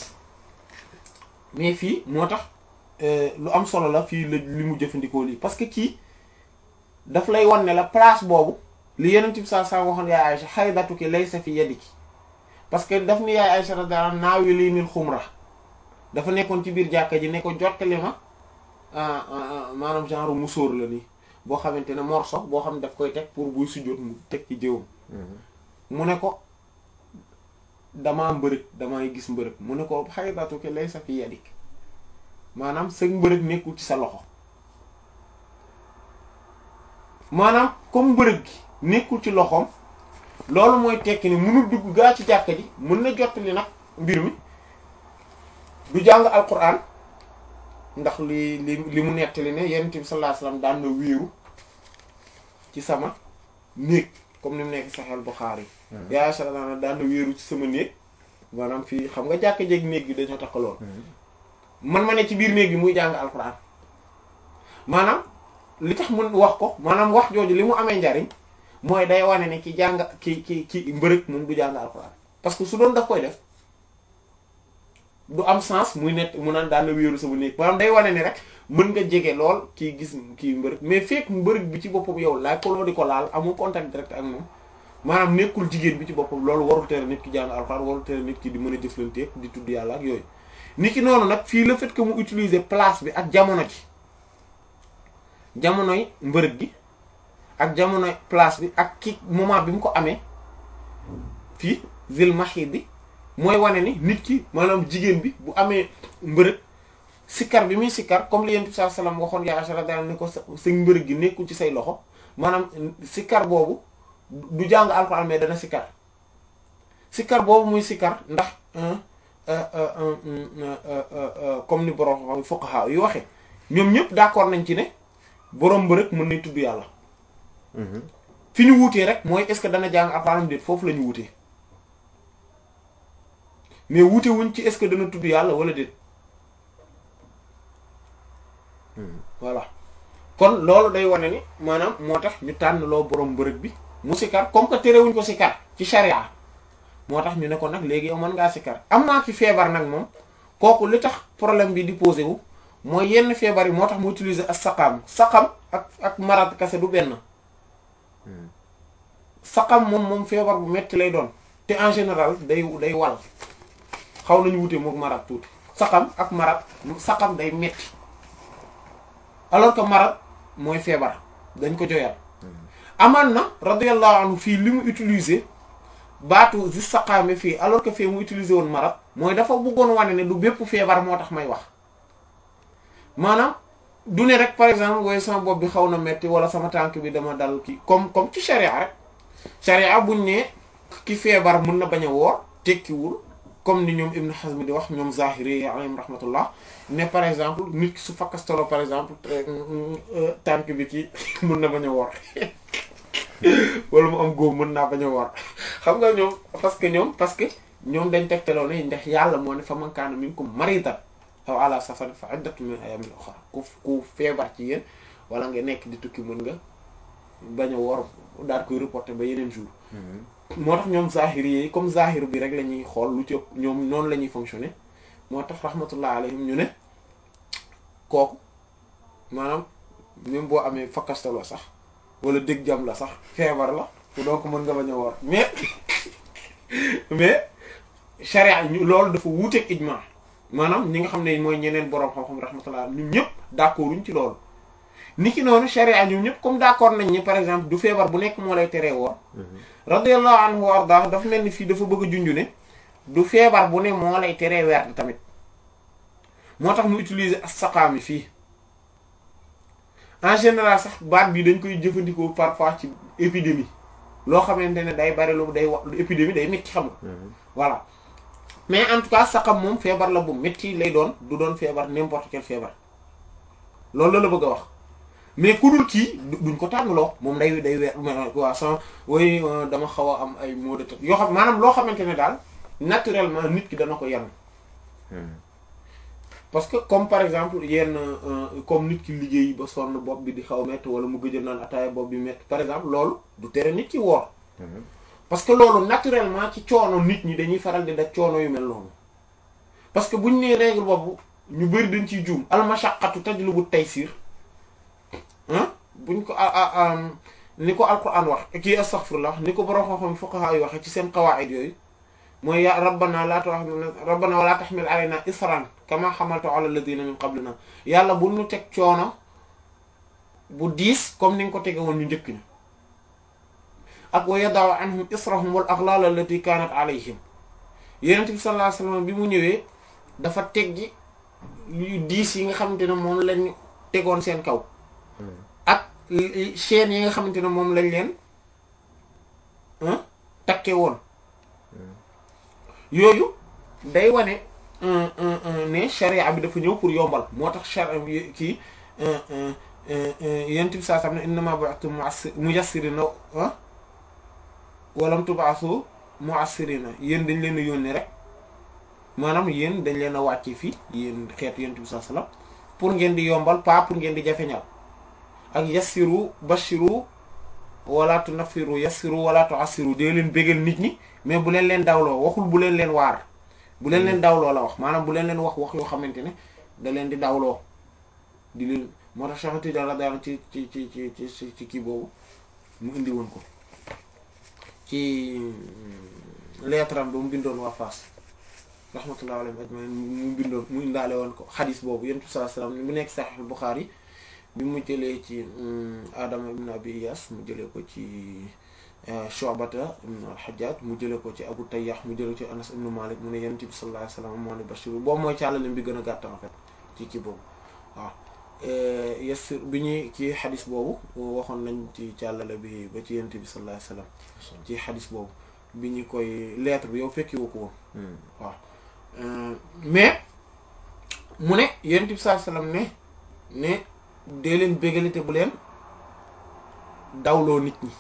mais fii moo tax lu am solo la fii la li mu jëfandikoo lii parce que kii daf lay wan ne la place boobu li yenent bi saa saa waxoon yaay Aïcha xaydatuki laysa fi yadiki parce que daf ni yaay Aïcha radiyallahu anha naawi lii nil xumra dafa nekkoon ci biir jàkka ji ne ko jottali ma maanaam genre musóor la nii boo xamante ne morso boo xam ne daf koy teg pour buy sujjóot mu teg ci jëwam mu ne ko damaa mbërëg damay gis mbërëg mu ne ko xaydatuki laysa fi yadik maanaam sëg mbërëg nekkul ci sa loxo maanaam comme mbërëg gi nekkul ci loxoom loolu mooy tekki ni mënul dugg gaa ci jàkka ji mën na jottali nag mbir mi du jàng alquran ndax li li li mu nettali ne yonent bi sallallahu alayhi wasallam daan na wéeru ci sama néeg comme ni mu nekk Sahih Bukhari yaa sallallahu daan na wéeru ci sama néeg maanaam fii xam nga jàkk jéeg néeg bi dañoo takkaloon man ma ne ci biir néeg bi muy jàng alquran maanaam li tax mun wax ko maanaam wax jooju li mu amee njariñ mooy day wane ne ki jàng ki ki ki mbërëg moom du jàng alquran parce que su doon daf koy def du am sens muy nekk mu naan daan na wéeru sama néeg maanaam day wane ni rek mën nga jege lool kii gis kii mbërëg mais fekk mbërëg bi ci boppam yow laaj ko loo di ko laal amul contact direct ak moom maanaam nekkul jigéen bi ci boppam loolu warul tere nit ki jàng alxuraan warul tere nit ki di mën a jëflanteeg di tudd yàlla ak yooyu. nit ki noonu nag fii le fait que mu utiliser place bi ak jamono ji jamonoy mbërëg gi ak jamonoy place bi ak ki moment bi mu ko amee fii zil mahid bi. mooy wane ni nit ki maanaam jigéen bi bu amee mbërëg sikkar bi muy sikkar comme li yent bi sallallahu alayhi wasallam waxoon yaa Aisha daal ni ko sa sa mbërëg gi nekkul ci say loxo maanaam sikkar boobu du jàng alxuraan mais dana sikkar sikkar boobu muy sikkar ndax comme ni borom fuqaha yu waxe ñoom ñëpp d'accord nañ ci ne borom mbërëg mën nañ tudd yàlla fi ñu wuutee rek mooy est-ce que dana jàng alxuraan déet foofu la ñu wuutee mais wuute wuñ ci est-ce que dana tudd yàlla wala déet voilà kon loolu day wane ni maanaam moo tax ñu tànn loo borom mbërëg bi mu sikar comme que terewuñ ko sikar ci sharia moo tax ñu ne ko nag léegi yow mën ngaa sikar am naa ci feebar nag moom kooku li tax problème bi di posé wu mooy yenn feebar yi moo tax mu utiliser ak saqam saqam ak ak marat kase du benn saqam moom moom feebar bu metti lay doon te en général day day wal xaw nañu wute mook marat tuuti saqam ak marat saqam day metti alors que marat mooy feebar dañ ko joyal amaan na radiyallahu anhu fii li mu utiliser baatu zi saqaame fii alors que fii mu utiliser woon marat mooy dafa bëggoon wane ne du bépp feebar moo tax may wax maanaam du ne rek par exemple wooy sama bopp bi xaw na metti wala sama tànk bi dama dal kii comme comme ci sharia rek sharia buñ ne ki feebar mën na bañ a woor tekkiwul comme ni ñoom Ibn Hazm di wax ñoom Zahiri alayhim rahmatullah ne par exemple nit ki su fakkastolo par exemple tànk bi ci mën na bañ a woor wala mu am góob mën naa bañ a woor xam nga ñoom parce que ñoom parce que ñoom dañ tegtaloo ne ndax yàlla moo ne fa man kaana minkum maridan aw ala safarin fa iddatu min ayamin ukhra ku ku feebar ci yéen wala nga nekk di tukki mën nga bañ a woor daal koy reporter ba yeneen jour moo tax ñoom zahiri yi comme zahir bi rek la ñuy xool lu ci ëpp ñoom noonu la ñuy fonctionner moo tax rahmatullah alayhim ñu ne kooku maanaam même boo amee fakkastaloo sax wala dëgg jam la sax feebar la donc mën nga bañ a woor mais mais charia ñu loolu dafa wuuteeg ijma maanaam ñi nga xam ne mooy ñeneen boroom xam-xam rahmatullah ñun ñëpp d'accorduñ ci loolu ni ki noonu charia ñoom ñëpp comme d'accord nañ ni par exemple du feebar bu nekk moo lay teree woor radiyallahu anhu wa arda dafa mel ni fii dafa bëgg a junju ne du feebar bu ne moo lay teree weer tamit moo tax mu utiliser as-saqaami fii en général sax baat bi dañ koy jëfandikoo parfois ci épidémie loo xamante ne day bari lu day wax lu épidémie day métti xam nga voilà mais en tout cas saqam moom feebar la bu métti lay doon du doon feebar n'importe quel feebar loolu la la bëgg a wax mais ku dul kii duñ ko tànnloo moom day day weer waa sans way dama xaw a am ay maux de tête yoo xam maanaam loo xamante ne daal naturellement nit ki dana ko yanu parce que comme par exemple yenn comme nit ki liggéey ba sonn bopp bi di xaw métti wala mu gëj a naan ataaya bopp bi métti par exemple loolu du tere nit ki woor parce que loolu naturellement ci coono nit ñi dañuy faral di daj coono yu mel noonu parce que buñ nee règle boobu ñu bari dañ ciy juum al mashaqqatu tajlubu taysir ah buñ ko ni ko alquran wax kii astaghfirullah ni ko borom xam-xam fuqaha yi waxe ci seen qawaid yooyu mooy ya rabbana la tu'akhidhna rabbana wala tahmil alayna isran kama hamaltu ala alladhina min qablina yàlla bu ñu teg coono bu diis comme ni nga ko tege woon ñu njëkk ñi ak wa yada'u anhum israhum wal aghlal allati kanat alayhim yonent bi sallallahu alayhi wasallam bi mu ñëwee dafa teggi yu diis yi nga xamante ne moom lañ tegoon seen kaw ak chaînes yi nga xamante ne moom lañ leen takke woon yooyu day wane ne charia bi dafa ñëw pour yombal moo tax charia kii yent bi saa sam ne innama bu'ithum muyassirina walam tub'asu mu'assirina yéen dañ leen a yónni rek maanaam yéen dañ leen a wàcce fii yéen xeetu yent bi saa sallam pour ngeen di yombal pas pour ngeen di jafeñal ak yassiru bashiru wala tunaffiru yassiru wala tu'assiru dee leen bégal nit ñi mais bu leen leen dawloo waxul bu leen leen waar bu leen leen dawloo la wax maanaam bu leen leen wax wax yoo xamante ne da leen di dawloo di leen moo tax Cheikh Tidiane radiyallahu ci ci ci ci ci ci kii boobu mu indi woon ko ci lettre am ba mu bindoon waa Fass rahmatullahi alayhi ajmain mu bindoon mu indaale woon ko xadis boobu yonent bi sallallahu alayhi wasallam mu nekk Sahih Bukhari bi mu jëlee ci Adama ibn Abi Iyas mu jëlee ko ci Shu'bata ibn al-Hajjaj mu jëlee ko ci Abu Tayyah mu jëlee ko ci Anas ibn Malik mu ne yonent bi sallallahu alayhi wasallam moo ne Bashir boobu mooy càllale bi gën a gàtt en fait ci kii boobu waaw yassir bi ñuy ci xadis boobu waxoon nañ ci càllale bi ba ci yonent bi sallallahu alayhi wasallam ci xadis boobu bi ñu koy lettre bi yow fekki woo ko woon waaw mais mu ne yonent bi sallallahu alayhi wasallam ne ne dee leen bégalite bu leen dawloo nit ñi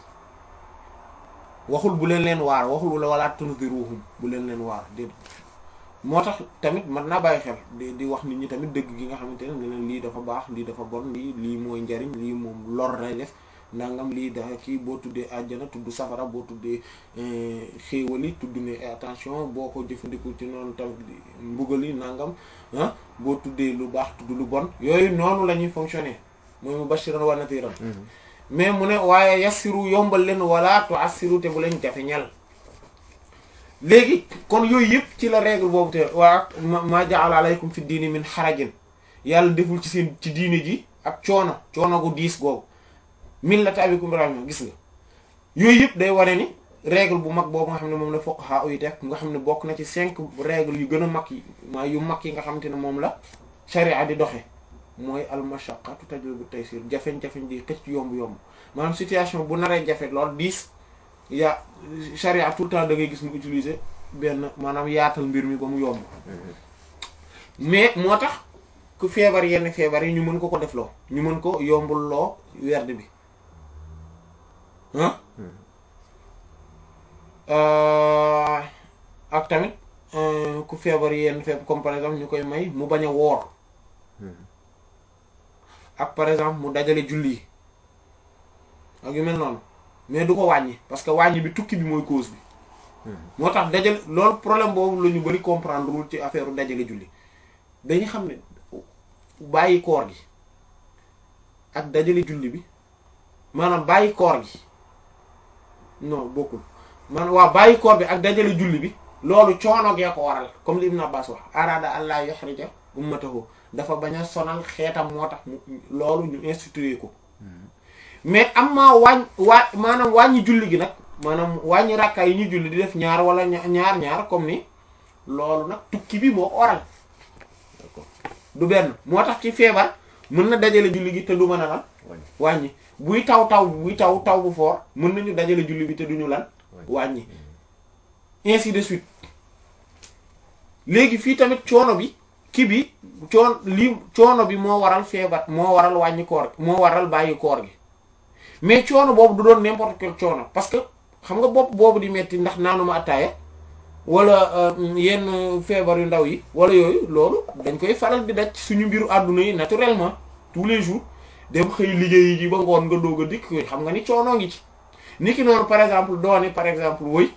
waxul bu leen leen waar waxul wala tunziruhum bu leen leen waar déet moo tax tamit mën naa bàyyi xel di di wax nit ñi tamit dëgg gi nga xamante ne ne leen lii dafa baax lii dafa bon lii lii mooy njariñ lii moom lor lay def nangam lii dafa kii boo tuddee àjjana tudd safara boo tuddee xéewali tudd ne attention boo ko jëfandikoo ci noonu tamit mbugali nangam ah boo tuddee lu baax tudd lu bon yooyu noonu la ñuy fonctionner mooy mubashiran wa nadiran mais mu ne waaye yassiru yombal leen wala tu'assiru te bu leen jafeñal léegi kon yooyu yëpp ci la règle boobu te waa ma ja'ala alaykum fi diini min xarajin yàlla deful ci seen ci diini ji ak coono coono gu diis googu millata abikum ibrahima gis nga yooyu yëpp day wane ni règle bu mag boobu nga xam ne moom la fuqaha yi teg nga xam ne bokk na ci cinq règle yu gën a mag yi maa yu mag yi nga xamante ne moom la sharia di doxe mooy al mashaqqatu tajlibu taysir jafeñ-jafeñ di xëcc yomb-yomb maanaam situation bu naree jafe lool diis yaa sharia tout le temps da ngay gis mu utiliser benn maanaam yaatal mbir mi ba mu yomb mais moo tax ku feebar yenn feebar yi ñu mën ko ko defloo ñu mën ko yombul loo werd bi ah ak tamit ku feebar yenn feebar comme par exemple ñu koy may mu bañ a woor ak par exemple mu dajale julli yi ak yu mel noonu mais du ko wàññi parce que wàññi bi tukki bi mooy cause bi moo tax dajale loolu problème boobu la ñu bari comprendre wul ci affaire dajale julli dañu xam ne bàyyi koor gi ak dajale julli bi maanaam bàyyi koor gi non bokkul man waaw bàyyi koor bi ak dajale julli bi loolu coono gee ko waral comme li Ibn Abbas wax arada allah yuhrija ummatahu dafa bañ a sonal xeetam moo tax mu loolu ñu institué ko mais am maa wàññ waa maanaam wàññi julli gi nag maanaam wàññi rakka yi ñu julli di def ñaar wala ñaar ñaar comme ni loolu nag tukki bi moo ko waral du benn moo tax ci feebar mën na dajale julli gi te du mën a lan wàññi buy taw taw buy taw taw bu foor mën nañu dajale julli bi te duñu lan wàññi ainsi de suite léegi fii tamit coono bi kii bi coon lii coono bi moo waral feebar moo waral wàññi koor moo waral bàyyi koor gi mais coono boobu du doon n'importe quel coono parce que xam nga bopp boobu di metti ndax naanuma attaaya wala yenn feebar yu ndaw yi wala yooyu loolu dañ koy faral di daj suñu mbiru àdduna yi naturellement tous les jours dem xëy liggéey ji ba ngoon nga doog a dikk xam nga ni coono ngi ci niki noonu par exemple dooni par exemple woy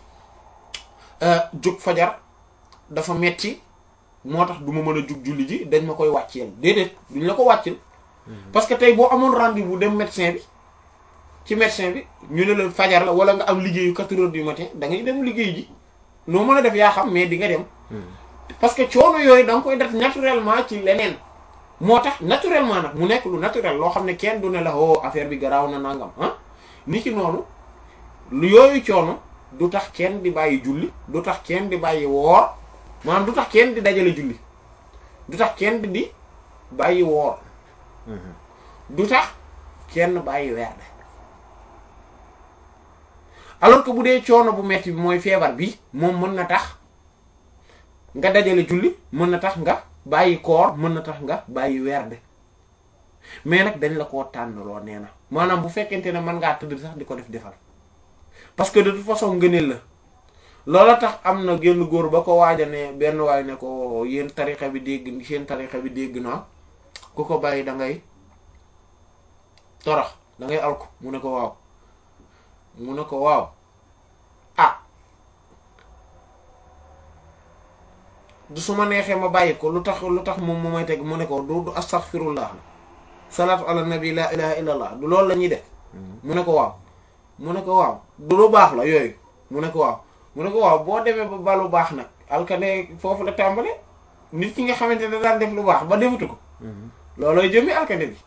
jóg fajar dafa metti moo tax du ma mën a jug julli ji dañ ma koy wàcceel déedéet duñ la ko wàcceel parce que tey boo amoon rendez-vous dem médecin bi ci médecin bi ñu ne la fajar la wala nga am liggéeyu quatre heures du matin da ngay dem liggéey ji noo mën a def yaa xam mais di nga dem parce que coono yooyu da nga koy def naturellement ci leneen moo tax naturellement nag mu nekk lu naturel loo xam ne kenn du ne la oh affaire bi garaaw na nangam ah ni ki noonu lu yooyu coono du tax kenn di bàyyi julli du tax kenn di bàyyi woor maanaam du tax kenn di dajale julli du tax kenn di bàyyi woor du tax kenn bàyyi weer alors que bu dee coono bu metti bi mooy feebar bi moom mën na tax nga dajale julli mën na tax nga bàyyi koor mën na tax nga bàyyi werde mais nag dañ la koo tànnaloo nee na maanaam bu fekkente ne mën ngaa tëdd sax di ko def defal parce que de toute façon ngëneel la loola tax am na génn góor ba ko waaja ne benn waay ne ko yéen tarixa bi dégg seen tarixa bi dégg naa ku ko bàyyi da ngay torox da ngay alko mu ne ko waaw mu ne ko waaw ah du su ma neexee ma bàyyi ko lu tax lu tax moom mu may teg mu ne ko du du astaghfirullah salaatu ala nabi la ilaha illallah du loolu la ñuy def mu ne ko waaw mu ne ko waaw du lu baax la yooyu mu ne ko waaw mu ne ko waaw boo demee ba ba lu baax nag alkane foofu la tàmbale nit ki nga xamante ne daan def lu baax ba defatu ko loolooy jëmmi alkane bi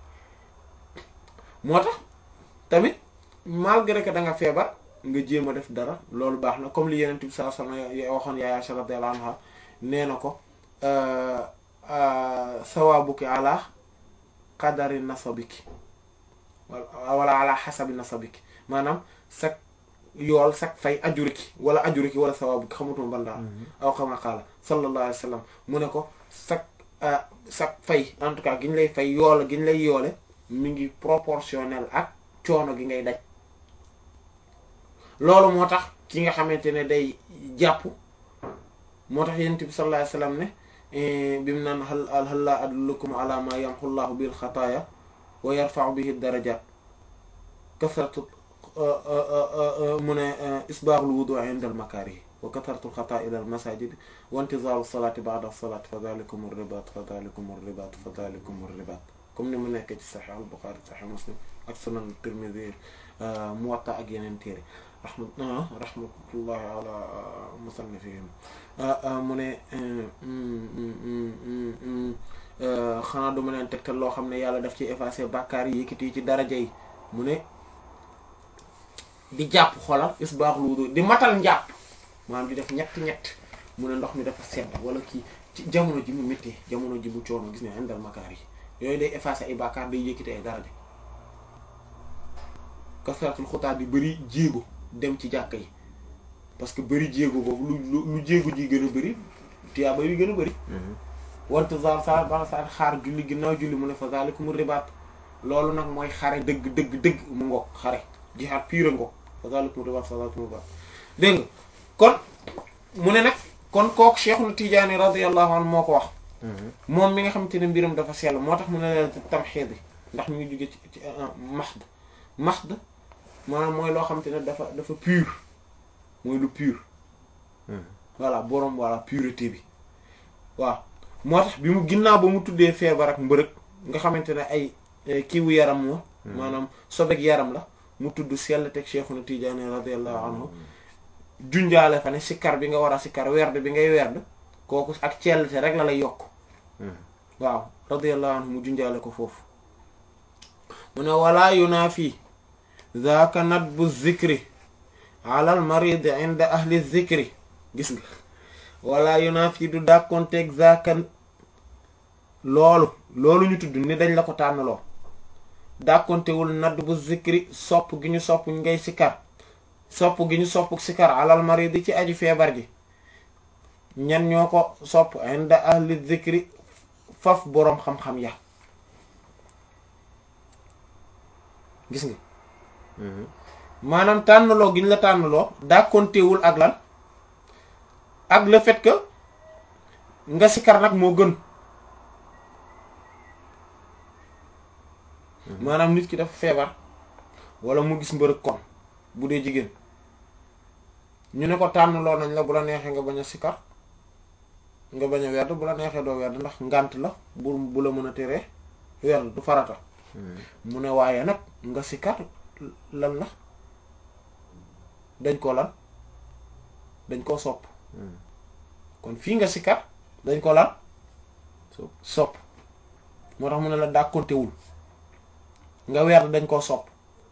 moo tax tamit malgré que da nga feebar nga jéem a def dara loolu baax na comme li yeneen bi saa sama waxoon yaay Aisha radiyallahu anha nee na ko sawaabuki ala qadari nasabiki wala ala xasabi nasabiki maanaam sag yool sag fay ajuriki wala ajuriki wala sawaabuki xamutuma ban daal aw xama qaala sallallahu alayhi wa sallam mu ne ko sag sag fay en tout cas gi ñu lay fay yool gi ñu lay yoole mi ngi proportionnel ak coono gi ngay daj loolu moo tax ki nga xamante ne day jàpp moo tax yonent bi sallallahu alayhi wasallam ne bi mu naan hal hal laa adullukum ala ma yamhu llahu bil xataaya wa yarfa'u bihi darajat kasratu mu ne isbaaxul wudu inda al makaarih wa kasratu xataa ila al masajid wa intizaaru salaati ba'da salaati fa dhalikum ar-ribaat fa dhalikum ar-ribaat fa dhalikum ar-ribaat comme ni mu nekk ci Sahih al-Bukhari Sahih Muslim ak Sunan Tirmidhi Muwatta ak yeneen téere rahma rahmatullahi ala musannifihim mu ne xanaa duma leen tegtal loo xam ne yàlla daf ci effacer bàkkaar yi yëkkati yi ci daraja yi mu ne di jàpp xolal isbaaxul wudu di matal njàpp maanaam di def ñett ñett mu ne ndox mi dafa sedd wala kii ci jamono ji mu méttee jamono ji mu coono gis ne indal makaar yi yooyu day effacer ay bàkkaar day yëkkati ay daraja kasratul xutaa di bëri jéego dem ci jàkka yi parce que bëri jéego boobu lu lu jéego ji gën a bëri tiyaaba yi gën a bëri wante sa sa ba sa xaar julli ginnaaw julli mu ne fa zalikum ribaat loolu nag mooy xare dëgg dëgg dëgg mu ngoog xare jihaad pure ngoog fa zalikum ribaat fa zalikum ribaat dégg nga kon mu ne nag kon kooku Cheikhul Tijaani radiyallahu anhu moo ko wax moom mi nga xamante ne mbiram dafa sell moo tax mu ne leen tamxiid bi ndax mi ngi jóge ci ci mahd mahd maanaam mooy loo xamante ne dafa dafa pur mooy lu pur voilà boroom voilà pureté bi waaw moo tax bi mu ginnaaw ba mu tuddee feebar ak mbërëg nga xamante ne ay kiiwu yaram moo maanaam sobeg yaram la mu tudd sell teg Cheikhuna Tijaani radiyallahu anhu junjaale fa ne sikkar bi nga war a sikkar werd bi ngay werd kooku ak cellte rek la lay yokk waaw radiyallahu anhu mu junjaale ko foofu mu ne wala yunaafi zaaka nadbu zikri ala al marid inda ahli zikri gis nga wala yunaafi du dàkkonteeg zaaka loolu loolu ñu tudd ni dañ la ko tànnaloo dàkkontewul nadbu zikri sopp gi ñu sopp ngay sikkar sopp gi ñu sopp sikkar alal marid ci aji feebar ji ñan ñoo ko sopp inda ahli zikri faf boroom xam-xam ya gis nga maanaam tànnaloo gi ñu la tànnaloo dàkkontewul ak lan ak le fait que nga sikar nag moo gën maanaam nit ki dafa feebar wala mu gis mbërëg kon bu dee jigéen ñu ne ko tànnaloo nañ la bu la neexee nga bañ a sikar nga bañ a werd bu la neexee doo werd ndax ngànt la bu bu la mën a teree werd du farata mu ne waaye nag nga sikar lan la dañ ko lan dañ koo sopp kon fii nga sikar dañ ko lan sopp moo tax mu ne la dàkkontewul nga werd dañ koo sopp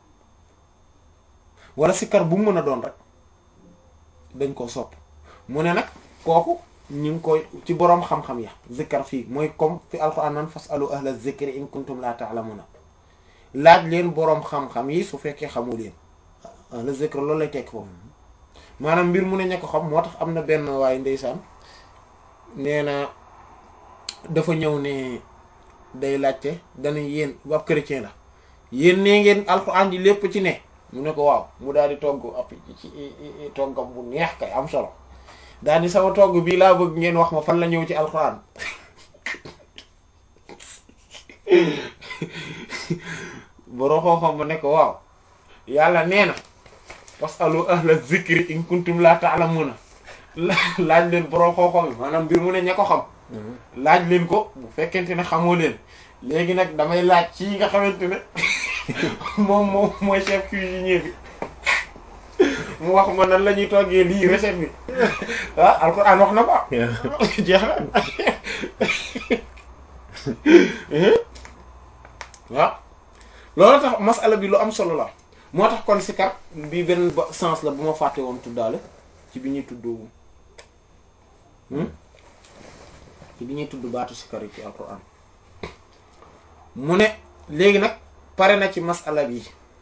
wala sikar bu mu mën a doon rek dañ koo sopp mu ne nag kooku ñu ngi koy ci boroom xam-xam ya zikkar fii mooy comme fi alquran nan fasalu ahla zikri in kuntum la ta'lamuna laaj leen boroom xam-xam yi su fekkee xamu leen ahla zikr loolu lay tekk foofu maanaam mbir mu ne ña ko xam moo tax am na benn waaye ndeysaan nee na dafa ñëw ne day laajte dana yéen ab chrétien la yéen nee ngeen alxuraan ji lépp ci ne mu ne ko waaw mu daal di togg ab ci toggam bu neex kay am solo daal di sama togg bii laa bëgg ngeen wax ma fan la ñëw ci alxuraan boroo xooxam ba ne ko waaw yàlla nee na fasalu ahla zikri in kuntum la ta'lamuna laaj leen boroo xooxam yi maanaam mbir mu ne ña ko xam laaj leen ko bu fekkente ne xamoo leen léegi nag damay laaj ci nga xamante ne moom moom mooy chef cuisinier bi mu wax ma nan la ñuy toggee lii recette bi ah alxuraan wax na ko jeex na waaw loolu tax masala bi lu am solo la moo tax kon sikar bi benn ba sens la bu ma fàtte woon tuddaale ci bi ñuy tudd ci bi ñuy tudd baatu sikar yi ci alxuraan mu ne léegi nag pare na ci masala bi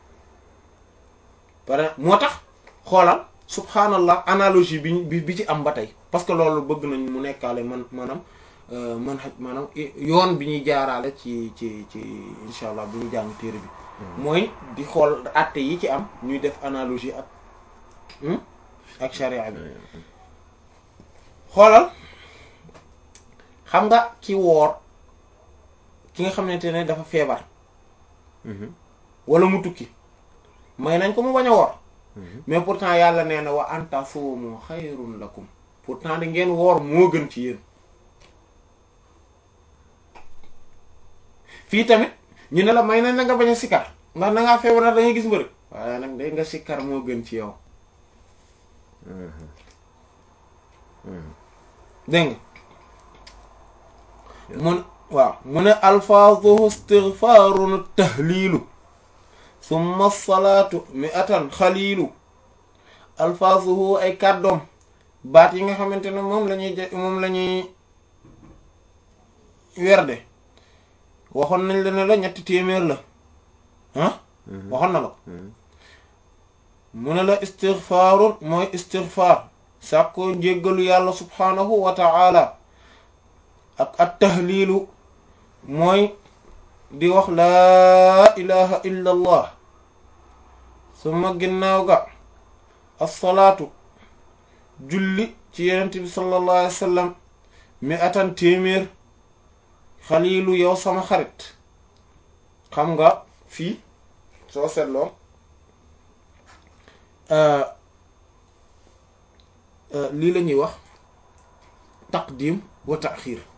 pare moo tax xoolal subhanallah analogie bi bi ci am ba tey parce que loolu bëgg nañ mu nekkaale man maanaam man maanaam yoon bi ñuy jaaraale ci ci ci insha allah bu ñu jàng téere bi mooy di xool àtte yi ci am ñuy def analogie ak ak sharia bi xoolal xam nga ki woor ki nga xamante ne dafa feebar wala mu tukki may nañ ko mu bañ a woor mais pourtant yàlla nee na wa anta suumu xayrun lakum pourtant di ngeen woor moo gën ci yéen fii tamit ñu ne la may nañ la nga bañ a sikkar ndax na ngaa feebar da ngay gis mbërëg waaye nag day nga sikkar moo gën ci yow dégg nga mun waaw mu ne alfaazuhu istighfaarun tahliilu summa salaatu mi'atan xaliilu alfaazuhu ay kàddoom baat yi nga xamante ne moom la ñuy moom la ñuy werde waxoon nañ la ne la ñetti téeméer la ah waxoon na la mu ne la istighfaarun mooy istighfaar sàkkoo njéggalu yàlla subhaanahu wa ta'ala ak at tahliilu mooy di wax laa ilaha illa allah suma ginnaaw ga assalaatu julli ci yenent bi sallallahu alayhi wa sallam mi atan téeméer xaliilu yow sama xarit xam nga fii soo seetloo lii la ñuy wax taqdim wa taxiir